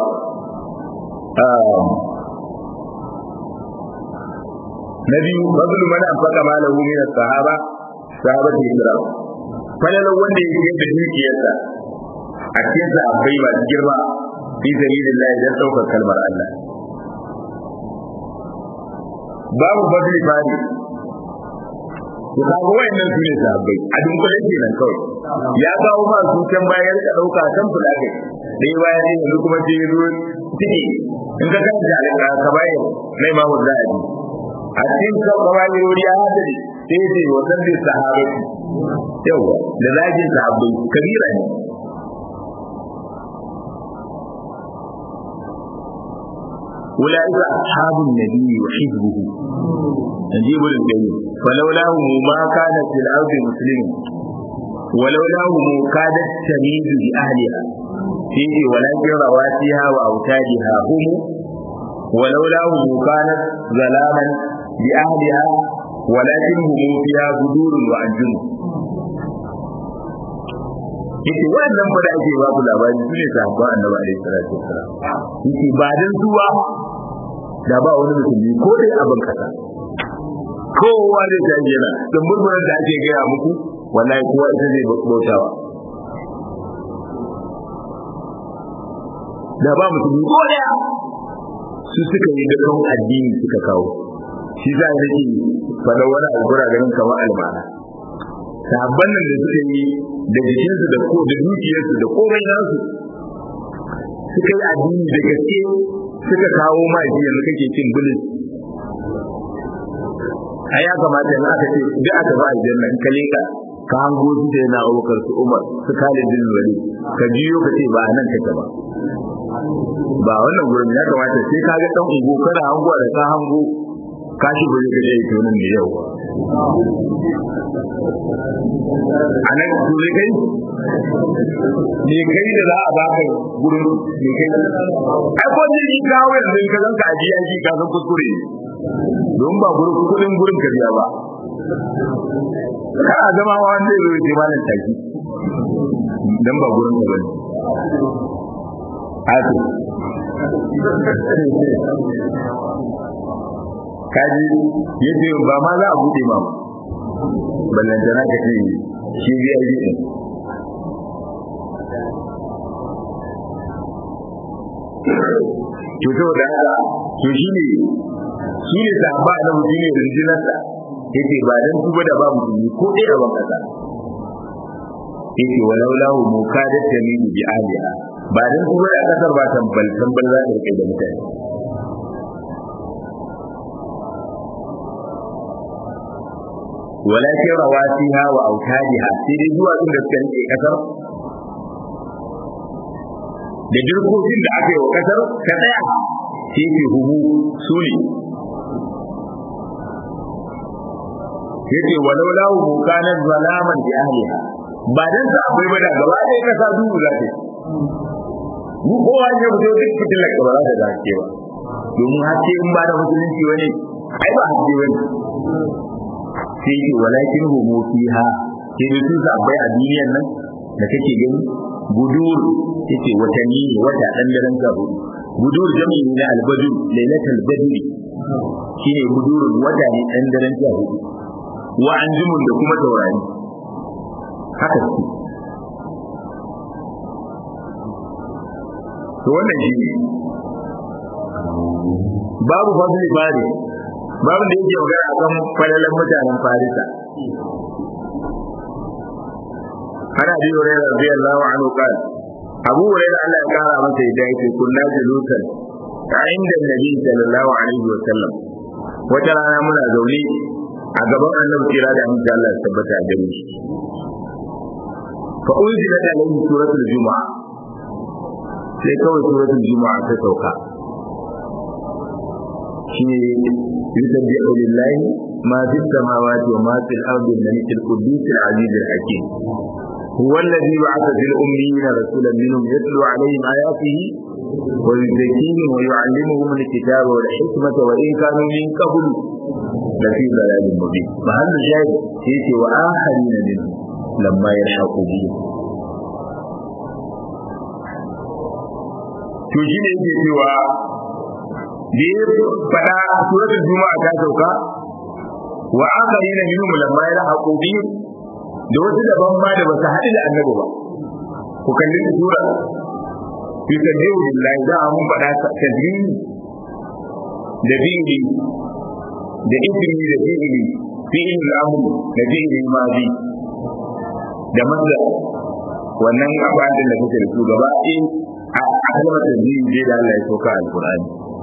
na biyu fadlu man anfaqa malahu min as-sahaba sahabati ikram falalan wanda ya yi da dukiyarsa a cikin sahabbai masu girma fi sabilillah dan daukar kalmar Allah babu fadli fari to kaga wayannan su ne sahabbai a dunkule kenan kawai ya kawo ma su can bayan ka dauka kan fulake dai bayan ne yanzu kuma sai zo tiki in ka kanta alƙa ka bayan nai ma wanda a a cikin ka bayan wuri ya hada ne sai ce wannan ne sahabbai yawa da zagin sahabbai kabira ne أولئك أصحاب النبي وحزبه نجيب الجيد فلولاه ما كانت في الأرض مسلم ولولاه كادت تميز بأهلها فيه ولكن رواتها وأوتادها هم ولولاه كانت ظلاما بأهلها ولكن هم فيها بدور وأنجم yake wannan fa da ake ba ku labari su ne sahabban annabi alaihi salatu wassalam yake ba dan zuwa da ba wani musulmi ko dai abin kasa kowa zai tashi yana don murmurar da ake gaya muku wallahi kowa ita zai bautawa da ba musulmi ko daya su suka yi dukkan addini suka kawo shi za a nake faɗa wani albura ganin kamar almana sabon nan da suka yi da jikinsu da ko da dukiyarsu da komai nasu suka yi addini da gaske suka kawo ma shi yanzu kake cin bulis ai ya kamata yanzu aka ce duk aka ba aljanna in ka leka ka hango su da yana abubakar su umar su kale bin wali ka jiyo ka ce ba nan kake ba ba wannan gurin ya kamata sai ka ga dan ungo kana hango da ka hango ka shi bari ka je to nan ne yau a nan su ne kai ne kai da za a baka gurin ne kai ai ko ji kawo yanzu ka zanka ajiya shi ka san kuskure don ba gurin kudin gurin ka biya ba kana zama ma wanda zai zo ya malam taki dan ba gurin ka bane haka kaji yace ba ma za a bude ma ballantana ka ce shi zai yi din to saboda haka to shi ne shi ne sahaba na mutum ne rinjinarsa yace ba dan kuma da babu duni ko ɗaya ban kasa yace walau lahu mukadat tamidu bi aliha ba dan kuma da kasar ba tambal tambal za ta rike da mutane walakin rawasiha wa autadiha sai dai zuwa inda suka rike kasar da jirgin da aka yi wa kasar ka tsaya sai ke hubu su ne yace walau lahu mukanan zalaman bi ahliha ba dan sa akwai ba da gaba ɗaya kasa duhu za ta mu kowa ne fito duk fitilar ka ba za ta zace ba domin haske in ba da musulunci wani ai ba haske wani sai ce walakin humu fiha sai da su akwai a duniyar nan da kake gani budur yace watanni ne wata dan daren ka hudu budur jami'i ne albadu lailatul badri shine budurun wata ne dan daren ka hudu wa anjumun da kuma taurari haka su to wannan shi ne babu fadli fari babu da yake magana akan falalan mutanen farisa ana bi hurairah radiyallahu anhu qala abu hurairah Allah ya kara masa yadda yake kunna julusan inda nabi sallallahu alaihi wa sallam wata rana muna zaune a gaban annabi kira da amince Allah ya tabbata a gare shi fa unzilat alayhi suratul juma'a sai kawai suratul juma'a ta sauka shine yusabbihu lillahi ma fis samawati wa ma fil ardi al-malik al-quddus al-aziz al-hakim هو الذي بعث في الأميين رسولا منهم يتلو عليهم آياته ويزكيهم ويعلمهم الكتاب والحكمة وإن كانوا من قبل لفي ضلال مبين فهل الشاهد يأتي وآخرين منهم لما يلحقوا بهم to shi ne yake cewa da ya faɗa suratul juma'a ta sauka wa akharina minhum lamma yalhaqu bihim da wasu daban ma da basu haɗu da annabi ba ku kalli sura yusabbihu lillahi da mun faɗa tadbiri da fi'ili da ismi da fi'ili fi'il al-amr da fi'il madi da manza wannan abadin da kuke da su gaba in a kalmar tadbiri je da Allah ya soka alqur'ani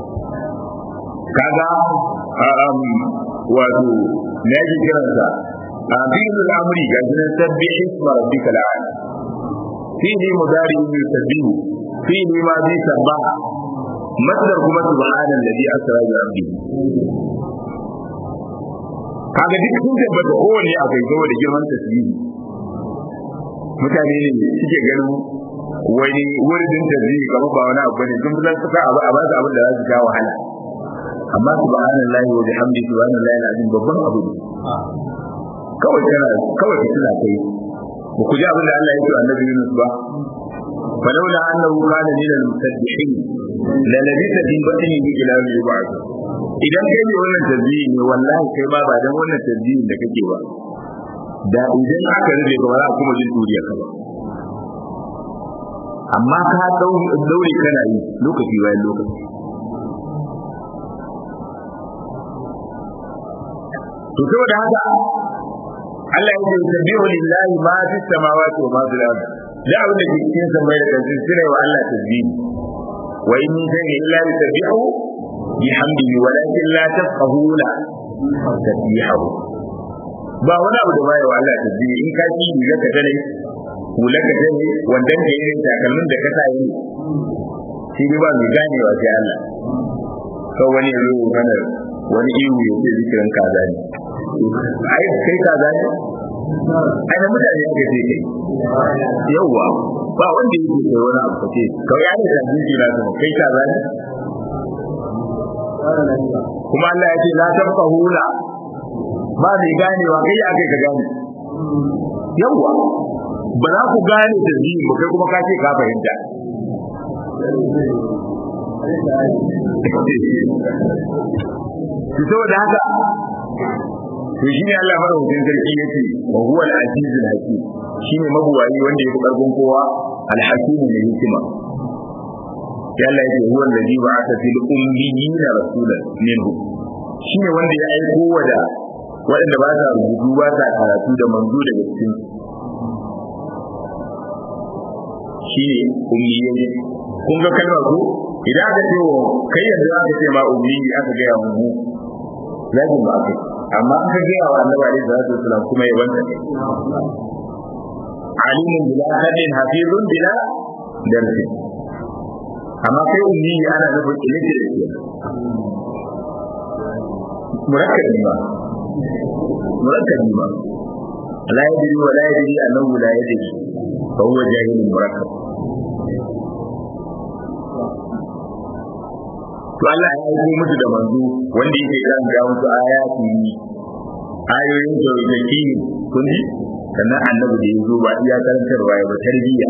kaga wato me yake kiransa a fi'il al-amri ga sunan sabbi isma rabbika al-a'la fi'li mudari yusabbihu fi'li madi sabbaha masdar kuma subhanan ladhi asra bi abdihi kaga duk sun tabbata kowanne akwai saboda girman tasbihi mutane ne suke ganin wani wurin tasbihi kamar ba wani abu ne sun fi suka abu a ba su abin da za su sha wahala amma subhanallahi wa bihamdi subhanallahi alazim babban abu ne kawai kana kawai ka tuna kai ba ku ji abin da Allah ya ce annabi Yunus ba فلولا أنه كان من المسبحين للبث في بطنه إلى يوم يبعث idan kai ne wannan tasbihi ne wallahi kai ba ba dan wannan tasbihin da kake ba da idan aka rube ka ba za a kuma jin duriya ka ba amma ka daure kana yi lokaci bayan lokaci to saboda haka Allah ya ce tasbihu lillahi ma fi samawati wa ma fil ardi da abin da ke cikin samai da kansu sune wa Allah tasbihi wa in min shay'in illa yusabbihu bihamdihi walakin la tafqahuna tasbihahu ba wani abu da bai wa Allah tasbihi in ka ci riga ka tare hula ka tare wandan da irin takalmin da ka sa yi shi ne ba mai ganewa sai Allah kawai wani ya zo mana wani ihu ya ce zikirin kaza ne ai kai kaza ne ai da mutane aka ce kai yawwa ba wanda yake kai wani abu kace kawai ya ne da jiki na kai kaza ne kuma Allah ya ce la tafqahuna ba mai ganewa kai ya kai ka gane yawa ba za ku gane da zini ba kai kuma ka ce ka fahimta saboda haka to shi ne Allah madaukakin sarki yace wa huwa al-azizul hakim shine mabuwayi wanda yake karfin kowa al-hakim ne hikima ya Allah yake huwa alladhi ba'atha fil ummiyina rasulan minhu shine wanda ya aiko wa da waɗanda ba sa rubutu ba sa karatu da manzo daga cikin shine ummiyai kun ga kalmar ko idan aka ce wa kai yanzu aka ce ma ummi aka ga ya mu zagin ba kai amma aka ga wa annabi alaihi salatu wasallam kuma ya wanda ne alimun bila hadin hafizun bila darsi amma kai ummi ana nufin illiterate murakkabi ba murakkabi ba la yadri wa la yadri annahu la yadri fa huwa jahilun murakkab to Allah ya aiko musu da manzo wanda yake kan ga musu ayati ayoyin tauhidi kun ji sannan annabi da yazo ba iya karantarwa ya ba tarbiyya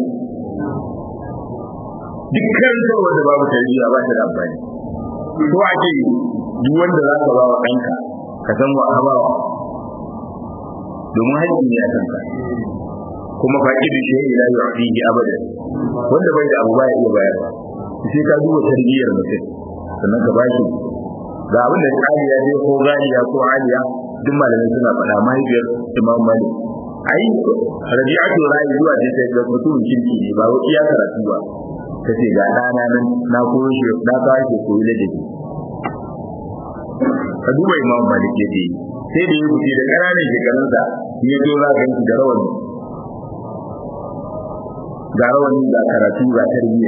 duk karantarwa da babu tarbiyya ba ta da amfani to ake duk wanda za ka ba wa ɗanka ka san wa ka ba wa domin haƙƙi ne a kanka kuma faƙi shi ila yu'tihi abadan wanda bai da abu ba ya iya bayarwa sai ka duba tarbiyyar mutum sannan ka bashi ga abin da tsariya dai ko ganiya ko aliya duk malamai suna faɗa mahaifiyar imam malik ai rabi'atu ra'i zuwa ce ta ga mutumin kirki ne ba wai iya karatu ba ta ce ga ɗana nan na koyo shi na kawo shi koyi ladabi ka duba imam malik ya ce sai da ya fice da ƙananan shekarunsa ya zo za ka da rawani ga rawani ga karatu ga tarbiyya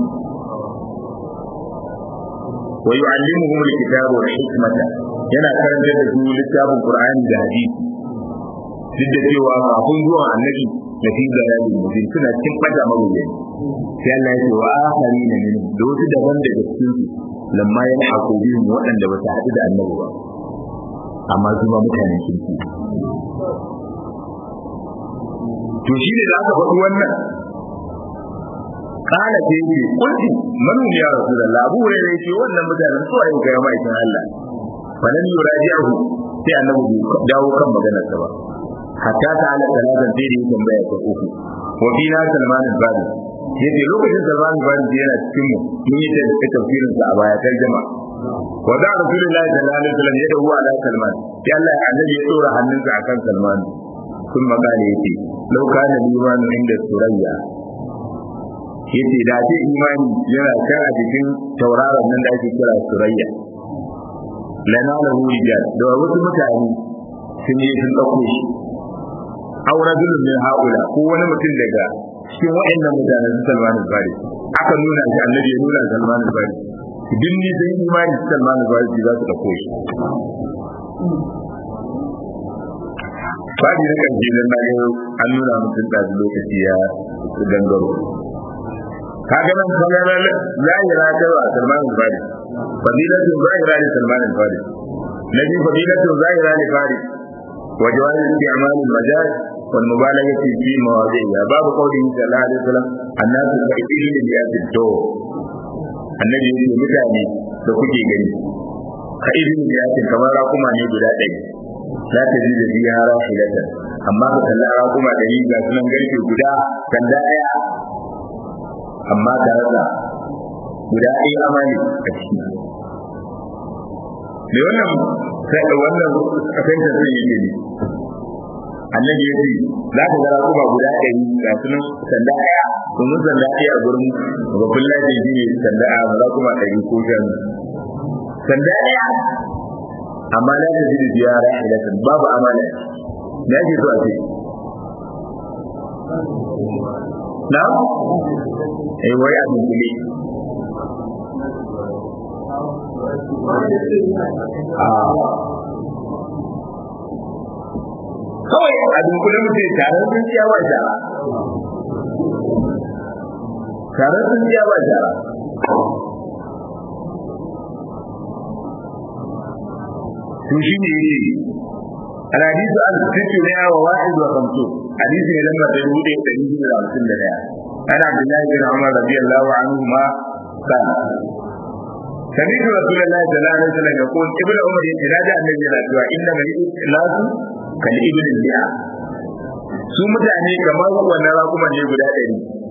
wa yu'allimuhum al-kitaba wal hikmata yana karanta da su littafin qur'ani da hadisi duk da cewa kafin zuwan annabi da fi zalalin mubin suna cikin fata mabuya sai Allah ya ce wa akharina min da wasu daban daga cikin su lamma yalhaqu bihim waɗanda ba su haɗu da annabi ba amma su ma mutanen kirki to shi ne da aka faɗi wannan kana ce ce kulli man ya rasulullah abu ne ne ce wannan mutanen su ayi ga mai kin Allah falan yuraji'u sai annabi dawo kan maganar sa ba hatta ta ala talatan sai da yake tambaya ta uku wa fi na salman al-bari yace lokacin salman al-bari yana cikin mu mun yi da tafsirin sa a baya tarjuma wa da rasulullahi sallallahu alaihi wasallam ya dawo ala salman sai Allah annabi ya dora hannunsa akan salman kun magana yace law kana liman inda surayya yace da ce imani yana kan a cikin tauraron nan da ake kira surayya lana lahu rijal da wasu mutane sun yi sun dauko shi aw rajulun min haula ko wani mutum daga cikin waɗannan mutanen su Salman al-Fari aka nuna shi annabi ya nuna Salman al-Fari duk ni sai imani Salman al-Fari za su dauko shi Fadi na kan jinin na yau an nuna mutum da lokaci ya gangaro kaga nan kallon zahira ta wa Salman al-Fari fadilatu zahira li Salman al-Fari nabi fadilatu zahira li Fari wa jawaz isti'mal al-majaz wal mubalaghah fi mawadhi'a babu qawli sallallahu alaihi wasallam annasu ka'idin li yaddo annabi ya ce mutane da kuke gani ka'idin li yaddo kamar rakuma ne guda ɗaya za ta ji da biya rahilatan amma ka kalli rakuma ɗari ga sunan garke guda sanda ɗaya amma tare da guda ɗaya amali a ciki me wannan wannan kasance zai yi ne annabi ya ce za ka gara kuma guda ɗari ga sunan sanda ɗaya domin sanda ɗaya a gurin babban lafiya shi ne sanda a za kuma ɗari ko shan sanda ɗaya amma na ta ji da ziyara ilatan babu amana na ke so a ce na eh wai a dunkule kawai a dunkule mutum tare sun ciya ba jara tare sun ciya ba jara to shi ne yake الحديث عن ستة وواحد وخمسون حديث لما تقول تجيب إلى رسول الله أنا عبد الله بن عمر رضي الله عنهما قال سمعت رسول الله صلى الله عليه وسلم يقول ابن عمر يتنادى النبي صلى الله عليه وسلم إنما الناس كالإبل البيع su mutane kamar wannan rakuman ne guda ɗari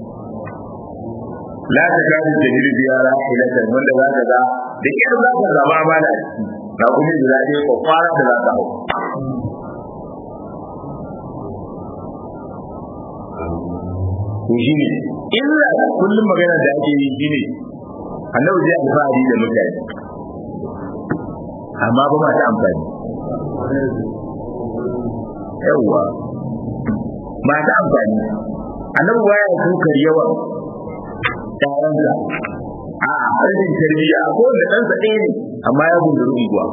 la ta gani da jirgi ya rahilatan wanda za ka ga da kyar za ka zama amana a ciki rakumin guda ɗaya kwakwara da za ka hau to shi ne illa kullum magana da ake yi shi ne annabi zai alfahari da mutane amma ba masu amfani yawwa masu amfani annabi baya sukar yawan ƴaƴansa a rashin tarbiyya ko da ɗansa ɗaya ne amma ya gunduru unguwa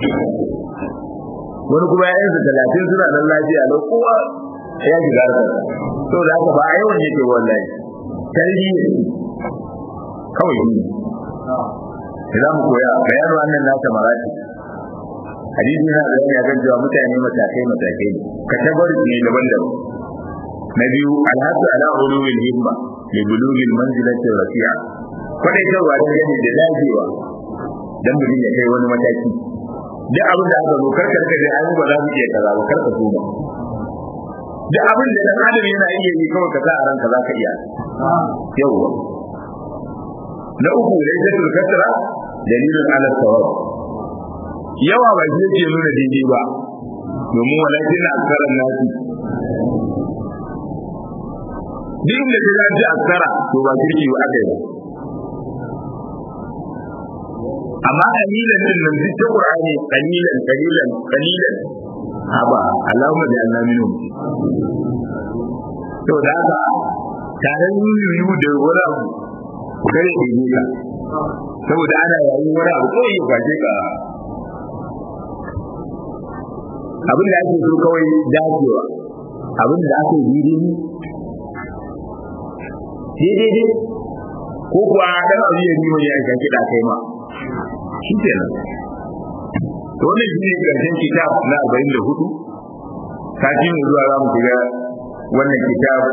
wani kuma ƴaƴansa talatin suna nan lafiya lau kowa ya shiga harkar to da haka ba a yawan yake wallahi tarbiyya kawai ne za mu koya bayanin wannan nasa marati hadisi yana da yana kan cewa mutane matakai matakai ne kategori ne daban-daban na biyu alhasu ala ulul himma li bulugil manzilati rafi'a kwadai kawai da gani da dajewa dan mutum ya kai wani mataki duk abin da aka zo karkar ka dai an ba za mu iya kaza ba karka so ba duk abin da dan adam yana iya yi kawai ka sa a ranka za ka iya yawwa na uku lailatul kasra dalilun ala sawab yawa ba shi yake nuna daidai ba domin walakin aksaran nasi duk da ta ji aksara to ba kirki ba aka yi amma kalilan din nan duk ta qur'ani kalilan kalilan kalilan haba Allahumma bi anna minhum to da haka tare yuyu da wani abu kare ke yi ka saboda ana yayin wani abu ko yi gaje ka abin da ake so kawai dacewa abin da ake yi daidai ko kuwa dan abu ya yi wani ya kiɗa kai ma shi kenan to wannan shi ne karshen kitab na arba'in da hudu sati mai zuwa za mu shiga wannan kitab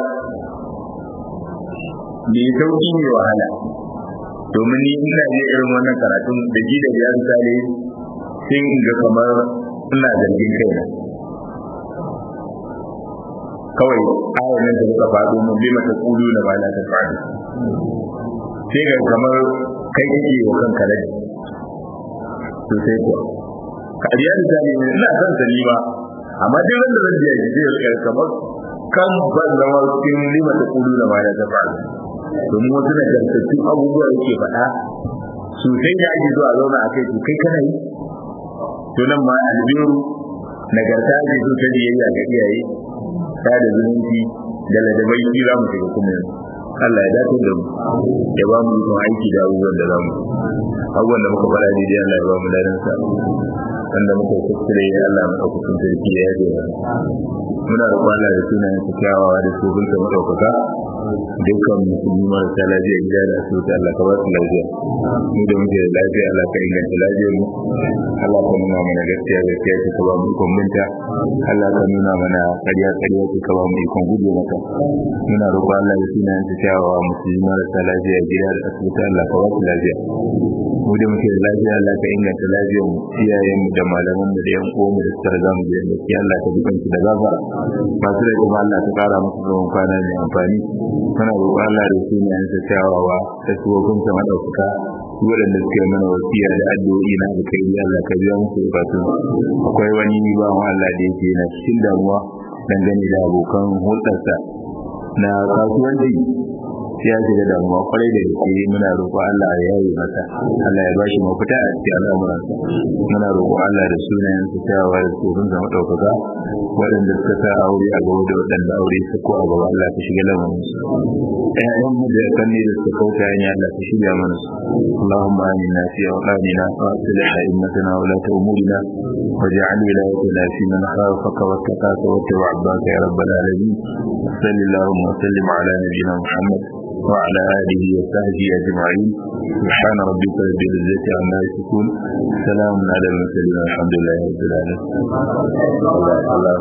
mai sauƙi mai wahala domin ni ina je irin wannan karatun da ji da biyar sale sai in ga kamar ina zargin kaina kawai ayar nan da suka faɗo mun bi mata kulu na ba ta faɗi sai ga kamar kai kake wa kanka rai to sai kuwa ka biya da zani ne ina son sani ba amma duk wanda zan biya shi zai rika kamar kan ban zama cikin lima ta kulu na ba ta faɗi domin wasu na gantattun abubuwa yake faɗa sosai da ake zuwa zauna a kai to kai kana yi to nan ma albiru nagarta ake so ta biyayya ga iyaye ta da zumunci da ladabai shi za mu shiga kuma yanzu Allah ya dace da mu ya ba mu ikon aiki da abubuwan da za mu abubuwan da muka fara daidai Allah ya ba mu ladan sa wanda muka kuskure ya Allah mu ɗaukakin sarki ya yaje mana muna roƙon Allah da sunayen su kyawawa da su gunta maɗaukaka dukkan musulmi marasa lafiya gida da asibiti Allah ka ba su lafiya mu da muke da lafiya Allah ka inganta lafiyar mu Allah ka nuna mana gaskiya gaskiya ce ka ba mu ikon binta Allah ka nuna mana ƙarya ƙarya ce ka ba mu ikon guje maka muna roƙon Allah da sunayen su kyawawa musulmi marasa lafiya gida da asibiti Allah ka ba su lafiya mu da muke da lafiya Allah ka inganta lafiyar mu iyayen mu da malaman mu da yan uwan mu da suka riga mu da gaskiya Allah ka dukan su da gafara masu da kuma Allah ta kara musu zaman kwana mai amfani muna roƙon Allah da su ne yansa kyawawa da su hukunta madaukaka waɗanda suke mana wasiya da addu'o'i na da kai Allah ka biya musu bukatun akwai wani bawan Allah da yake na cikin damuwa dangane da abokan hulɗarsa na kasuwanci ya shiga damuwa kwarai da gaske muna roƙon Allah ya yi masa Allah ya bashi mafita a cikin al'amuransa muna roƙon Allah da sunayen su kyawawa da tsoron zama ɗaukaka waɗanda suka sa aure a gaba da waɗanda aure su ko a gaba Allah ka shiga lamarin su ƴaƴan mu da kanne da suka kauta hanya Allah ka shiga mana su Allahumma amina fi awqanina wa aslih a'immatana wa la umurina waj'al wilayatina fi man khafaka wa taqaka wa tawabbaka ya rabbal alamin sallallahu wa sallim ala nabiyyina Muhammad وعلى آله وصحبه أجمعين سبحان ربك رب العزة عما يصفون سلام على المرسلين الحمد لله رب العالمين